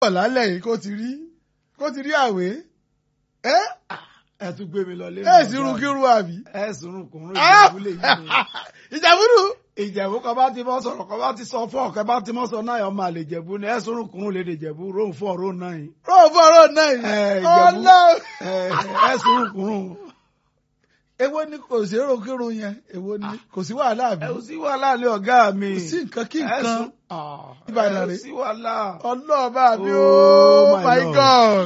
pọ̀ lálẹ́ yìí kó ti rí kó ti rí àwé ẹ ẹ tún gbé mi lọ lé ẹ sì rún kírun àbí. ẹ sùnrùn kùnrùn ìjẹ̀bú lè yí mi. ìjàmbúrú ìjẹ̀bú kan bá ti mọ́ sọ̀rọ̀ kan bá ti sọ fún ọ̀kẹ́ bá ti mọ́ sọ náà ọmọ àlè ìjẹ̀bú ni ẹ sùnrùn kùnrùn lè dè ìjẹ̀bú róun fún ọ̀rọ̀ náà yìí. rọ́ọ̀ fọ́ọ̀rọ̀ náà Ẹ, yìí Ìjẹ̀bú. ọlọ́run. ẹ ẹ sùnrùn kùnrùn. èwo ni kò sí èrò kírun yẹn èwo ni kò sí wàhálà àbí ẹ ò sí wàhálà lé ọ̀gá mi. kò sí nǹkan kí Ẹ nǹkan sùn- Ah, Ìbàdàn ẹ ò rè. sí wàhálà. ọlọ́ọ̀bá mi Oh, oh my my Lord. god.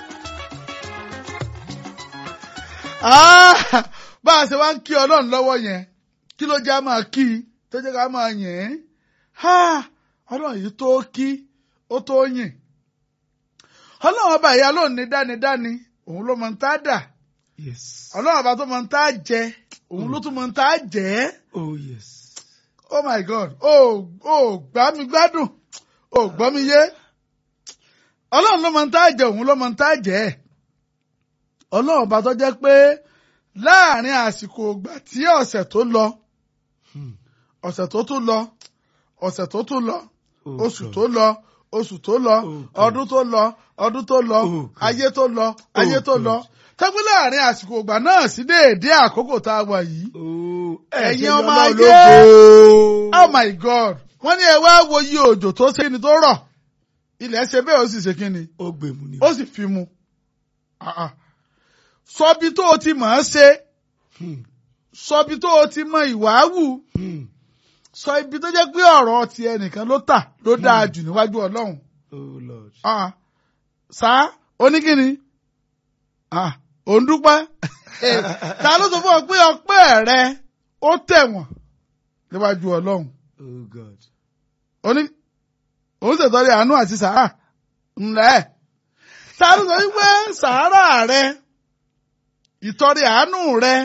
Ah, bá a ṣe wá ń kí ọlọ́run lọ́wọ́ yẹn kí ló jẹ́ a máa kí i tó jẹ́ ká máa yìn ín Ah, ọlọ́run yìí tó kí ó tó yìn ọlọ́run ọba ìyá lóun ní dánidáni òun ló mọ ń tá dà yes. ọlọ́run ọba tó mọ ń tá jẹ òun ló tún mọ ń tá jẹ oh yes. oh my god o ò gbá mi gbádùn o ò gbọ́ mi yé ọlọ́run ló mọ ń tá jẹ òun ló mọ ń tá jẹ ọlọ́run ọba tó jẹ́ pé láàrin àsìkò ìgbà tí ọ̀sẹ̀ tó lọ Hmm. ọ̀sẹ̀ tó tún lọ ọ̀sẹ̀ tó tún lọ Oh, oṣù God. tó lọ oṣù tó lọ Oh, God. ọdún tó lọ ọdún tó lọ Oh, God. ayé tó lọ ayé tó God. lọ tẹ́gbẹ́ láàrin àsìkò ìgbà náà sí déédéé àkókò tá a wà yìí Oh, Ẹ̀yin ṣe ọmọ lọ́lọ́ ayé. ológo. oh my god wọ́n ní ẹ wá wo iye òjò tó ṣe ni tó rọ̀ ilẹ̀ ṣe bẹ́ẹ̀ ó sì ṣe kí ni ó gbèmù ni. ó sì fi mu Ah, ah. sọbi tó o ti mọ̀ ọ́ ṣe Hmm. sọbi tó o ti mọ ìwàáwù Hmm. sọ ibi tó jẹ́ pé ọ̀rọ̀ ti ẹnìkan ló tà ló dáa jù níwájú ọlọ́run oh lord. Ah, sá oníkíni Ah, òun dúpẹ́ ta ló sọ fún ọ pé ọpẹ́ rẹ ó tẹ̀wọ̀n níwájú ọlọ́run oh god. oní òun ṣètọ́rí àánú àti sàárà ńlẹ̀ ta ló sọ wípé sàárà rẹ ìtọ́rí àánú rẹ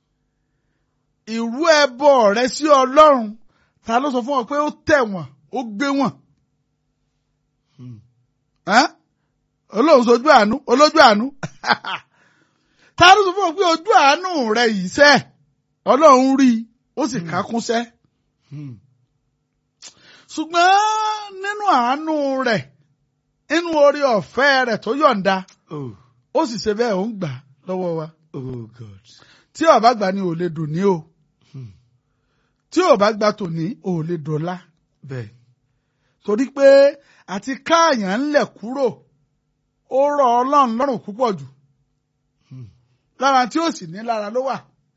ìrú ẹbọ rẹ sí ọlọ́run ta ló sọ fún ọ pé ó tẹ̀wọ̀n ó gbé wọ̀n Hmm. ẹ́n? olóhùn sojú àánú olójú àánú ta ló sọ fún ọ pé ojú àánú rẹ yìí sẹ́ ọlọ́run rí i ó sì kákúnṣẹ́ Hmm. ṣùgbọ́n nínú àánú rẹ̀ nínú orí ọ̀fẹ́ rẹ̀ tó yọ̀ǹda oh ó sì ṣe bẹ́ẹ̀ ó ń gbà lọ́wọ́ wa oh god. tí ó bá gbà ní ò lè dùn ní o Hmm. tí ò bá gbà tòní ò lè dọ̀la bẹ́ẹ̀. torí pé àti káàyàn ńlẹ̀ kúrò ó rọ ọlọ́run lọ́rùn púpọ̀ jù Hmm. lára tí ó sì ní lára ló wà.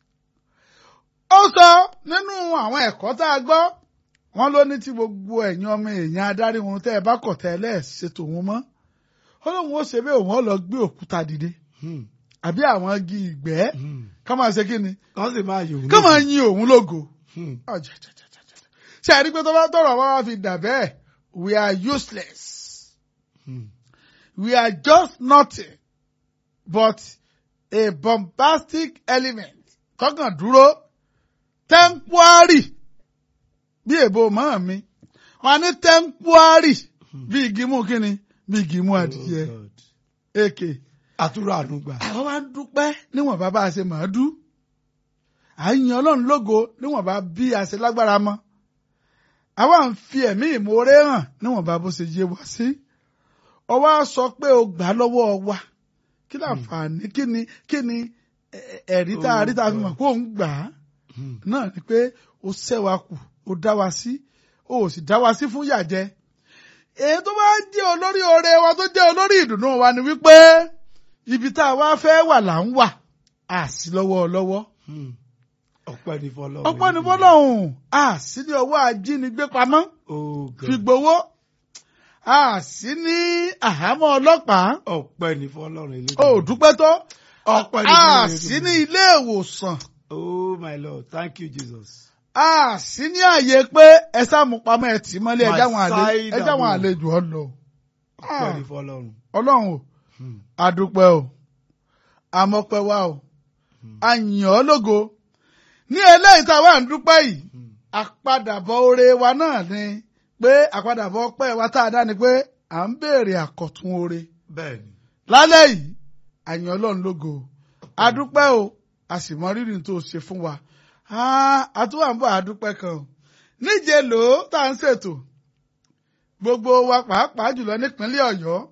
ó sọ nínú àwọn ẹ̀kọ́ tá a gbọ́ wọ́n ló ní tí gbogbo ẹ̀yin ọmọ èèyàn adarí wọn tẹ́ ẹ bá kọ̀ tẹ́ ẹ lẹ́ẹ̀ṣètò wọn mọ́ ó lóun ó ṣe bẹ́ẹ̀ òun ó lọ gbé òkúta dìde Hmm. àbí àwọn igi ìgbẹ́ Hmm. ká máa ṣe kí ni kàn sì máa yòó. ká máa yin òun lógo. Hmm. ṣe àrí pé tó bá tọrọ wá wá fi dà bẹ́ẹ̀ we are useless Hmm. we are just nothing but a bombastic element tọkàn dúró temporary bí èbó mọ́ mi wọn ní temporary bí igi mú kíni bí igi mú adìyẹ Oh, God. èké àtúrò ànúgbà. àwọn máa ń dúpẹ́ níwọ̀n bá bá a ṣe máa dú à ń yan ọlọ́run lógo níwọ̀n bá bí a ṣe lágbára mọ́ àwa ń fi ẹ̀mí ìmoore hàn níwọ̀n bá bó ṣe yé wa sí ọwọ́ á sọ pé o gbà lọ́wọ́ wa kí láǹfààní kí ni kí ni ẹ- ẹ̀rí tá a rí tá a fi mọ̀ pé òun gbà á Hmm. náà ni pé o ṣẹ́ wa kù o dá wa sí o ò sì dá wa sí fún yàjẹ́ èyí tó bá jẹ́ olórí oore wa tó jẹ́ olórí ìdùnnú wa ni wípé ibi tá a wá fẹ́ wà là ń wà á sí lọ́wọ́ lọ́wọ́ Hmm. ọpẹ́ ní fọlọ́run. ọpọ́ ní fọlọ́hún á sí ní ọwọ́ ajínigbé pamọ́ oh god. fi gbowó á sí ní àhámọ́ ọlọ́pàá ọpẹ́ ní fọlọ́run. ó dúpẹ́ tó ọpẹ́ ní á fọlọ́run. sí ní ilé ìwòsàn oh my lord thank you jesus. a sì ní àyè pé ẹ sáàmù pamọ́ ẹ tì í mọ́lé My ẹjá wọn àlejò side ẹjá wọn abo. àlejò ọ lọ. ọpẹ́ ní fọlọ́run. ọlọ́run o Hmm. adúpẹ́ o amọ́pẹ́ wa o àyàn ọ́ lógo ní eléyìí tá a wà ń dúpẹ́ yìí Hmm. àpadàbọ̀ oore wa náà ni pé àpadàbọ̀ ọpẹ́ wa tá a dá ni pé à ń béèrè àkọ̀tún oore bẹ́ẹ̀ni. lálẹ́ yìí àyàn ọlọ́run lógo adúpẹ́ o a sì mọ rírì tó ṣe fún wa Ah, àtúwà ń bọ̀ adúpẹ́ kan o níje lò ó tá à ń ṣètò gbogbo wa pàápàá jùlọ nípínlẹ̀ Ọ̀yọ́